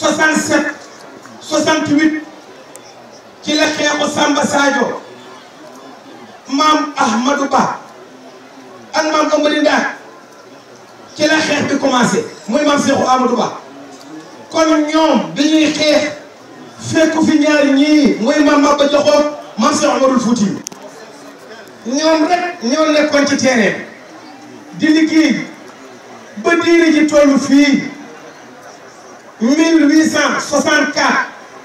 67 68 ci la xeexu Samba Sadio maam Ahmadou Ba ak maam Amady Ndaak ci la xeex bi commencé muy maam Cheikhou Amadou Ba kon ñoom bi ñuy xeex fekku fi ñaari ñii muy maam Maba Jaxu maam Cheikh Omarul Fouti ñoom rek ñoo nekkoon ci terrain di liggéey ba diini ji toll fii 1864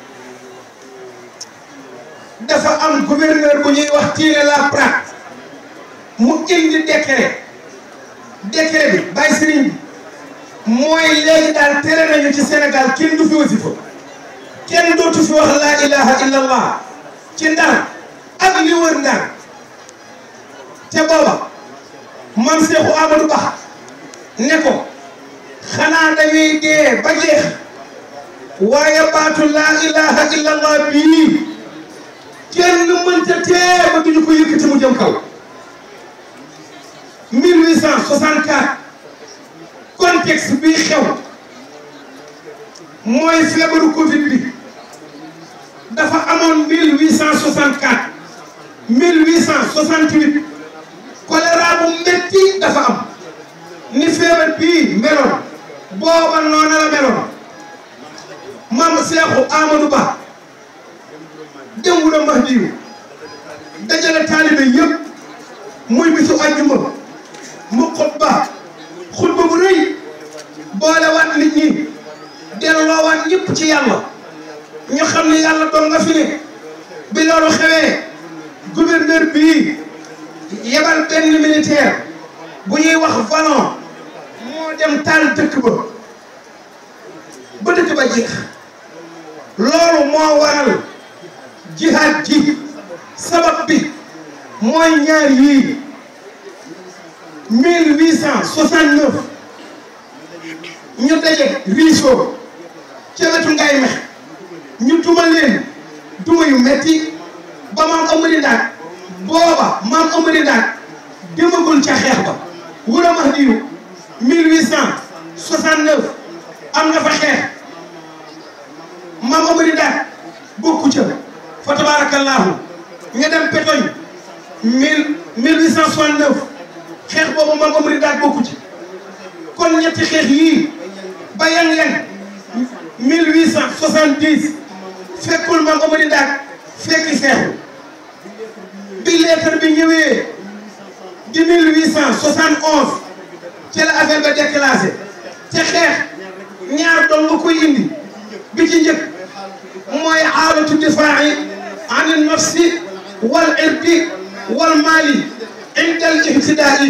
dafa am gouverneur bu ñuy wax Tiire Laprade mu indi décret décret bi bàyyi sëriñ bi mooy léegi daal tere nañu ci Sénégal kenn du fi wasifa kenn dootu fi wax laa ilaha illallah ci ndar ak li wër ndar te booba mam Seexu Amadou Ba ne ko xanaa dañuy dee ba jeex waaye baatu laa ilaha illallah bii kenn mënta tee ba duñu ko yëkkati mu jëm kaw 1864 contexte bi xew mooy feebaru Covid bi dafa amoon 1864 1868 choléra bu metti dafa am ni feebar bii meloon booba noona la meloon maam Seexu Amadou Ba dem wula Mahdiyu dajale taalibe yëpp muy bisu àjjuma mu xutba xutba bu rëy boole waat nit ñi delloo waat ñëpp ci yàlla ñu xam ne yàlla doon nga fi ne bi loolu xewee gouverneur bii yebal benn militaire bu ñuy wax Vallon moo dem taal dëkk ba ba dëkk ba jeex loolu moo waral jihaad ji sabab bi mooy ñaar yii 1869 ñu daje Riso ca wetu ngay mex ñu duma leen duma yu metti ba maam Amady Ndaak booba maam Amady Ndaak demagul ca xeex ba wura Mahdiyu 1869 am na fa xeex maam Amady Ndaak bokku ca fa tabaarakallaahu nga dem Petoñ mille mille huit cent soixante neuf xeex boobu maam Amady Ndaak bokku ci kon ñetti xeex yii ba yang-yang mille huit cent soixante dix fekkul maam Amady Ndaak fekki seexu bi lettre bi ñëwee di mille huit cent soixante onze ci la affaire ba déclassé te xeex ñaar doon nga koy indi bi ci njëkk mooy xaalatu difaa'i an nafsi wal irdi wal maali inda al ibtidaa'i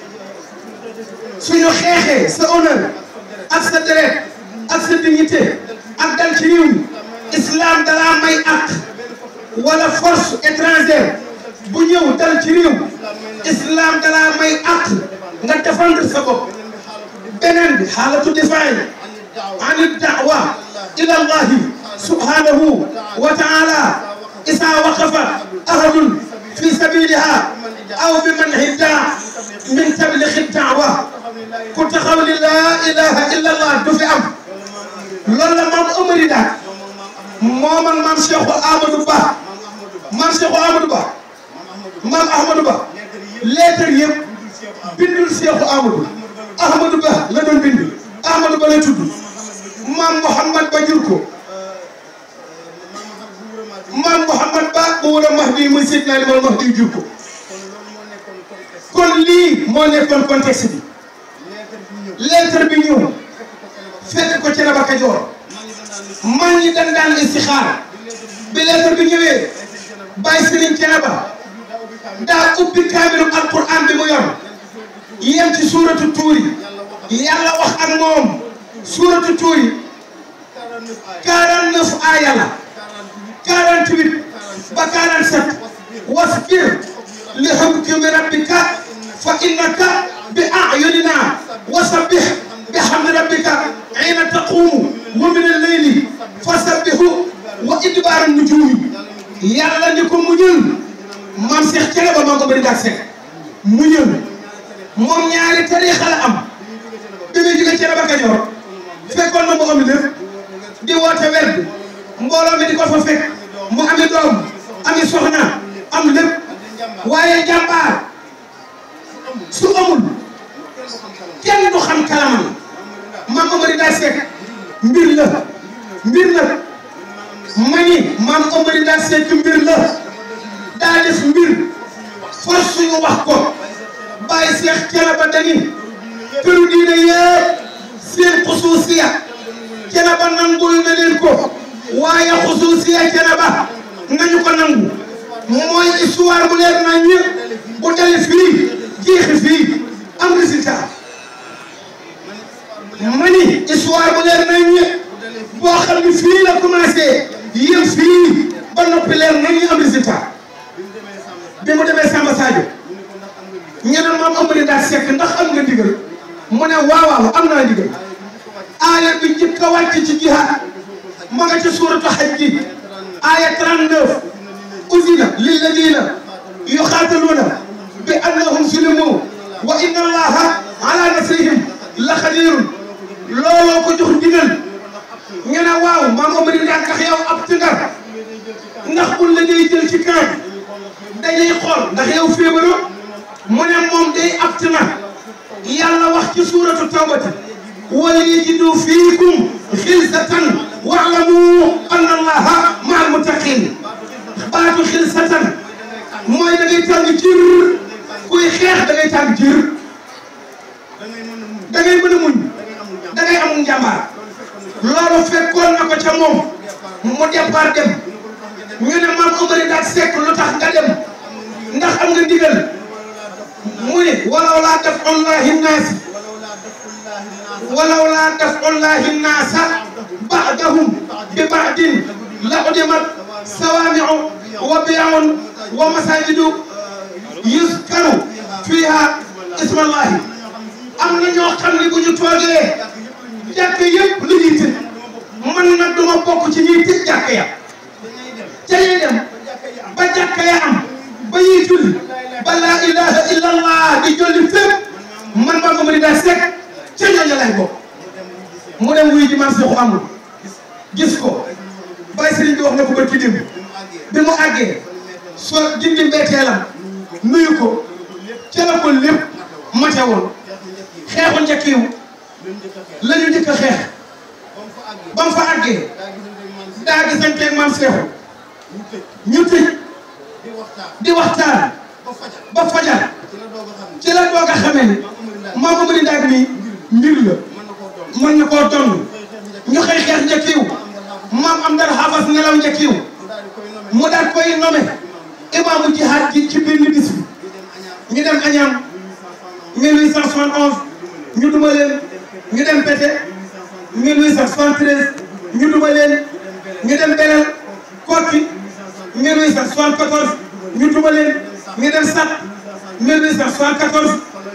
suñu xeexee sa honneur ak sa deret ak sa dignité ak dal ci réew mi islam dalaa may ak wala force étrangère bu ñëw dal ci réew islam dalaa may ak nga défendre sa bopp beneen bi xaalatu difaa'i an da'wa ila allahi subhanahu wa ta'ala isa waqafa ahadun fi sabiliha aw bi manhi daa min tablighi da'wa ku taxaw li laa ilaha illa allah du fi am loolu la maam Amady Ndaak moom ak maam Cheikhou Amadou Ba maam Cheikhou Amadou Ba maam Ahmadou Ba lettre yëpp bindul Cheikhou Amadou Ahmadou Ba la doon bind Ahmadou Ba la tudd maam Mouhamad Ba jur ko maam Mouhamad Ba bu war a Mahdi muy Seydina Limamou Mahdi jur ko kon lii moo nekkoon contexte bi lettre bi ñëw fekk ko ci Raba Kajoor man ñi dañ daan istixaar bi lettre bi ñëwee bàyyi Sëriñ Thiénaba daa ubbi kaamilu alquran bi mu yor yem ci suuratu tuuri yàlla wax ak moom suuratu tuuri 49 aaya la 48 ba 47 wasbir li hukmi rabbika fa innaka bi a'yunina wasabbih bihamdi rabbika hina taqumu wa min al-layli fasabbihu wa idbara nujumi yàlla ni ko muñal maam Cheikh Thiénaba maa ko bëri daal Seck muñal moom ñaari tariixa la am bi muy jóge Thiénaba Kajoor fekkoon na mu am lépp di woote werd mbooloo mi di ko fa fekk mu ami doom ami soxna am lépp waaye jàmbaar su amul kenn du xam kalamam maam Amari daa Seck mbir la mbir la mani maam Amari daa Seck mbir la daa def mbir force suñu wax ko bàyyi Seex Thiénaba dani këru diine yëpp seen xusuusiya Thiénaba nangul na leen ko waaye xusuusiya Thiénaba nañu ko nangu mooy histoire bu leer nañ bu dale fii jeexi fii am résultat mani histoire bu leer nañ boo xam ne fii la commencé yem fii ba noppi leer nañ am résultat bi mu demee Samba Sadio ñu ne maam Amady daa Seck ndax am nga ndigal mu ne waaw waaw am naa ndigal aaya bi njëkk a wàcc ci jihaad ma nga ci suuratu Hajj ji aaya 39 uzina lilladina yuqaataluuna bi annahum zulimu wa inna allaha ala nasrihim la xadirun looloo ko jox ndigal ñu ne waaw maam Amady daa tax yow ab tëngar ndax bul la day jël ci camp dañuy xool ndax yow feebaroo mu ne moom day apt na yàlla wax ci suuratu tawbati wal yajidu fiikum xilsatan wa'lamu anna allaha ma'al muttaqin baatu xilsatan mooy da ngay tàng jir kuy xeex da ngay tàng jir da ngay mën a muñ da ngay amul njàmbaar loolu fekkoon na ko ca moom mu départ dem ñu ne maam Amari daa Seck lu tax nga dem ndax am nga ndigal mu ne walaw laa daf'ullaahi naasi walaw laa daf'ullaahi naasa ba'dahum bi ba'din la udimat sawaami'u wa biya'un wa masaajidu yuzkaru fiihaa ismallaahi am na ñoo xam ne bu ñu toogee jàkk yëpp lu ñuy tëj man nag duma bokk ci ñuy tëj jàkk ya ca ñuy dem ba jàkk ya am ba ñuy julli ba laa ilaha illa allah di jolli fépp man maa ko mën daa Seck ca ñooñu lay bokk mu dem wuyu ji maam Seexu amul gis ko bàyyi sëriñ bi wax na ko ba ci démb bi mu àggee soo dindi mbeeteelam nuyu ko ca la ko lépp mate woon xeexu njëkkiw la ñu njëkk a xeex ba mu fa àggee daa gisanteeg maam Seexu ñu tëj di waxtaan ba fajar ci la doog a xamee ne maam Amady Ndaak mi mbir la mën na koo donn ñu xëy xeex njëkkiw maam am dara xaafas nelaw njëkkiw mu daal koy nommé imaamu jihaad ji ci benn bis bi ñu dem Añam 1871 ñu duma leen ñu dem Pété 1873 ñu duma leen ñu dem Belel Kokki 1874 ñu duma leen ñu dem Sat 1874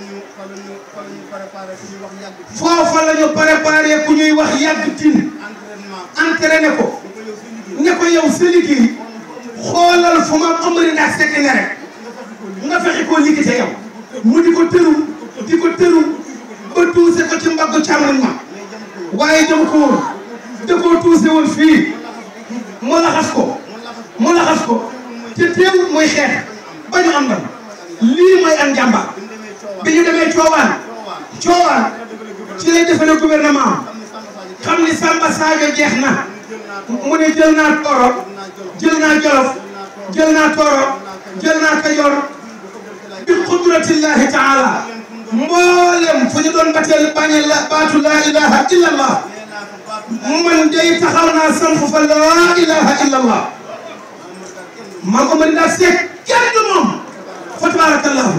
foofa la ñu préparé ku ñuy wax yàgg tin entraîné ko ne ko yow sa liggéey xoolal fu ma Amari Ndaak Seck ne rek nga fexe koo liggéey yow mu di ko tëru di ko tëru ba tuuse ko ci mbaggu càmmoñ ma waaye jëm ko woon da koo tuuse woon fii mu laxas ko mu laxas ko te teewul mooy xeex ba ñu am ndam lii mooy am njàmbaar bi ñu demee coowaan coowaan ci lay defale gouvernement xam ni Samba Sadio jeex na mu ne jël naa Tooro jël naa Jolof jël naa Tooro jël naa Kajoor bi qudratillahi taala mboolem fu ñu doon bateel bañe la baatu laa ilaha illa allah man day taxaw naa samp fa laa ilaha illa allah maa ko mën daa seet kenn du moom fa tabarakallahu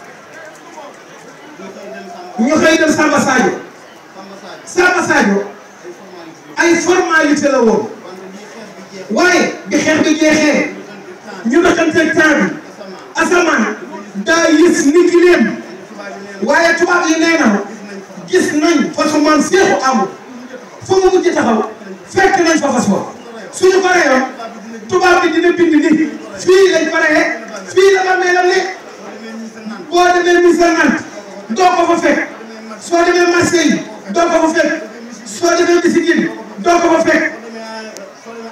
ñu xëy dem Samba Sadio Samba Sadio ay formalité la woon waaye bi xeex bi jeexee ñu doxanteeg temps bi asamaan daa yës ni ki leen waaye tubaab yi nee na gis nañ fasu man seexu amul fu mu mujj taxaw fekk nañ fa fas wa suñu paree yoon tubaab bi dina bind ni fii lañ paree fii la ba meelam ne boo demee Missirah Nantes doo ko fa fekk soo demee Marseille doo ko fa fekk soo demee Bisigine doo ko fa fekk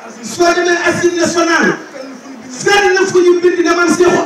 soo demee assemblée nationale fenn fu ñu bind ne man Seexu